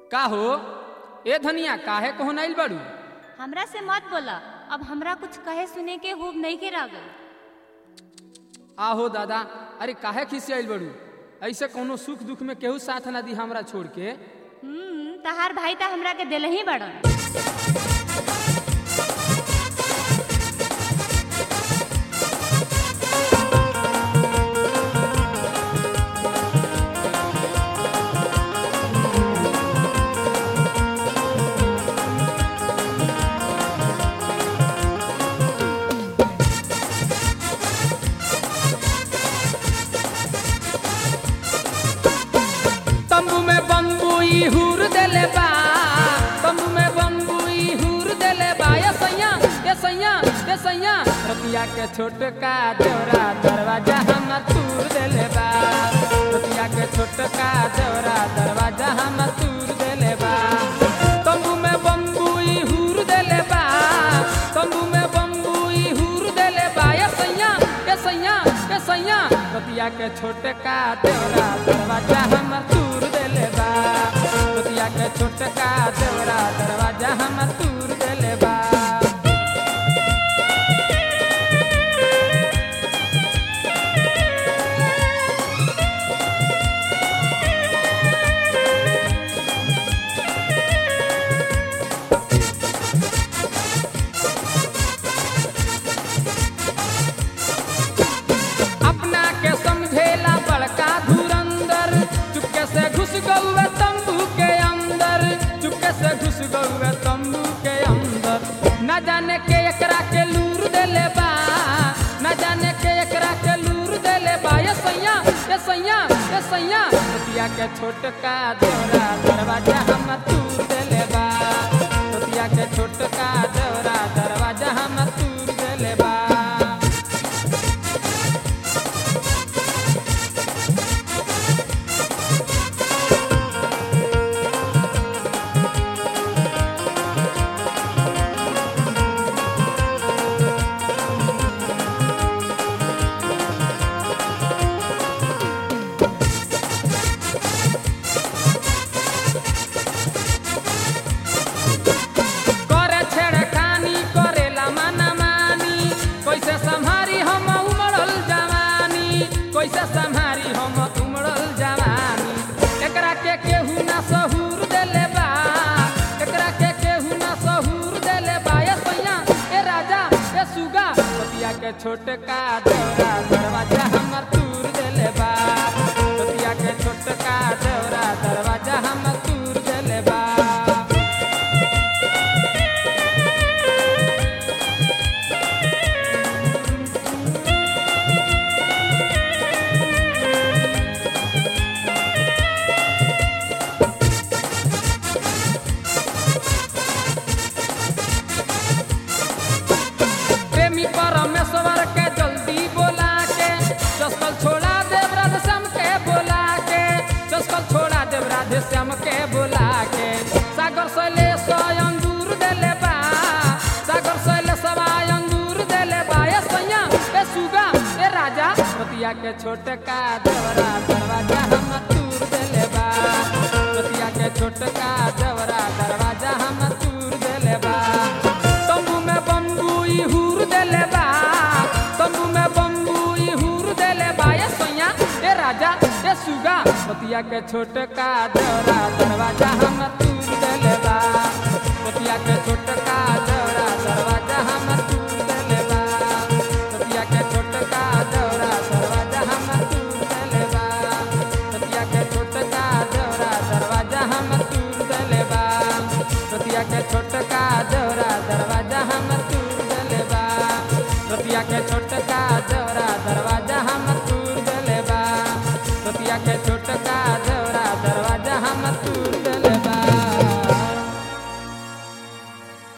का हो ए धनिया काहे को नाइल बाड़ू हमरा से मत बोला अब हमरा कुछ कहे सुने के खूब नहीं के रागल आहो दादा अरे काहे खिसियाइल बाड़ू ऐसे कोनो सुख दुख में केहू साथ ना दी हमरा छोड़ के हम्म तहार भाई ता हमरा के दिल ही बड़न तंबू में बम्बू ई हुर देले बा तंबू में बम्बू ई हुर देले बा ये सैया ये सैया ये सैया रतिया के छोटका देवरा दरवाजा हम तूर देले बा रतिया के छोटका देवरा दरवाजा हम तूर देले बा तंबू में बम्बू ई हुर देले बा तंबू में बम्बू ई हुर देले बा ये सैया ये सैया ये सैया रतिया के छोटका देवरा दरवाजा हम तूर देले बा रतिया के छोटका देवरा दरवाजा हम तूर देले बा अपना के समझेला बड़का धुरंदर चुपके से घुस गौए तंबू के अंदर चुपके से घुस गौए तंबू के अंदर न जाने के एकरा के लूर देले बा न जाने के एकरा के लूर देले बा ये सैया ये सैया ये सैया रतिया के छोटका देवरा दरवाजा हम तूर देले बा रतिया के छोटका देवरा दरवाजा हम तूर देले बा करे छेड़खानी करेला माना मानी कैसे संभारी हम उमड़ल जवानी कैसे संभारी हम उमड़ल जवानी एकरा के केहू ना सहूर देले बा एकरा के केहू ना सहूर देले बा ए सैया ए राजा ए सुगा पतिया के छोटका देवरा दरवाजा हमर तूर देले बा पतिया के छोटका देवरा दरवाजा हमर तूर देले बा प्रेमी परमेश्वर के जल्दी बोला के चस्कल छोड़ा देव राधे श्याम के बोला के चस्कल छोड़ा देव राधे श्याम के बोला के सागर शैले अंगूर देले बा सागर शैले सवाय अंगूर देले बा ए सैया ए सुगा ए राजा पतिया के छोटका देवरा दरवाजा हम तूर देले बा पतिया के छोटका देवरा दरवाजा हम तूर देले बा तंबू में बम्बू ई हुर देले बा तंबू में बम्बू ई हुर देले बा ए सैया ए राजा ए सुगा पतिया के छोटका देवरा दरवाजा हम तूर देले बा पतिया के छोटका देवरा दरवाजा हम तूर देले बा पतिया के छोटका देवरा दरवाजा हम तूर देले बा पतिया के छोटका देवरा दरवाजा हम तूर देले बा पतिया के छोट